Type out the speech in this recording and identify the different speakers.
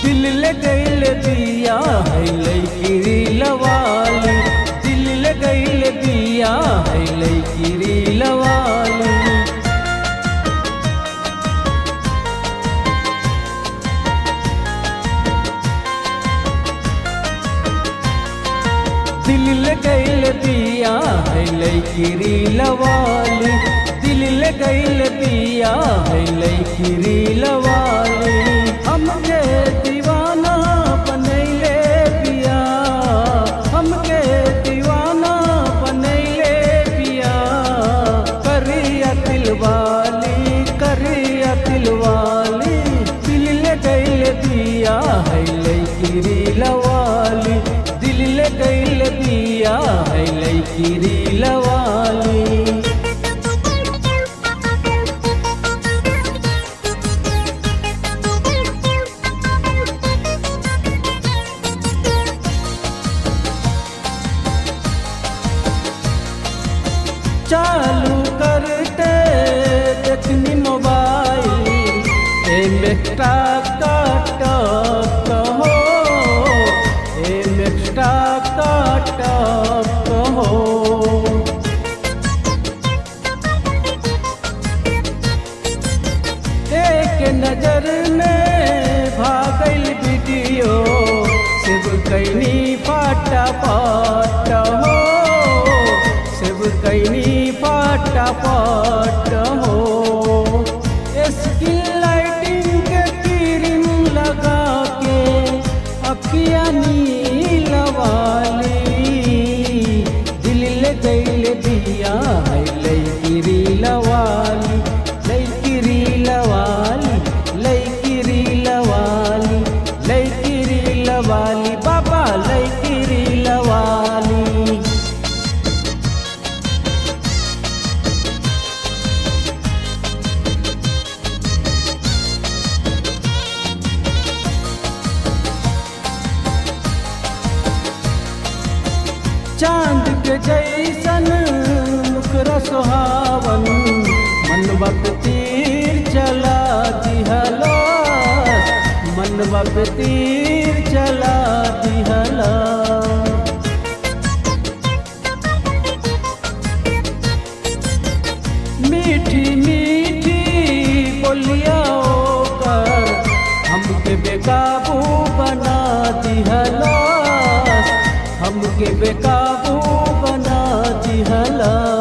Speaker 1: दिल ले गईल दिया है लैकिरी लवाली दिल ले गईल दिया है लैकिरी लवाली दिल ले गईल दिया है लैकिरी लवाली दिल ले गईल दिया है लैकिरी लवाली हमके दीवाना बनैले पिया हमके दीवाना बनैले पिया करिया दिलवाली करिया दिलवाली दिल ले गईल दिया है लैकिरी लवाली दिल ले गईल दिया है लैकिरी लवाली चालू करते देखनी मोबाइल एम एक्स्ट्रा काट हो एम एक्स्ट्रा काट हो एक नजर में भागल वीडियो शिव कैनी फाटा पाट हो शिव कैनी फाटा पाट हो स्किन लाइटिंग के क्रीम लगा के अखिया नीला वाली दिल ले गईल दिया है लैकिरी लवाली लैकिरी लवाली लैकिरी लवाली लैकिरी लवाली बाबा लैकिरी लवाली चांद के जैसन मुकरा सुहावन मन वक्त तीर चला दिहला मन वक्त तीर चला दिहला मीठी मीठी बोलिया कर हमके बेकाबू बना दिहला हमके बेकाबू बना दिहला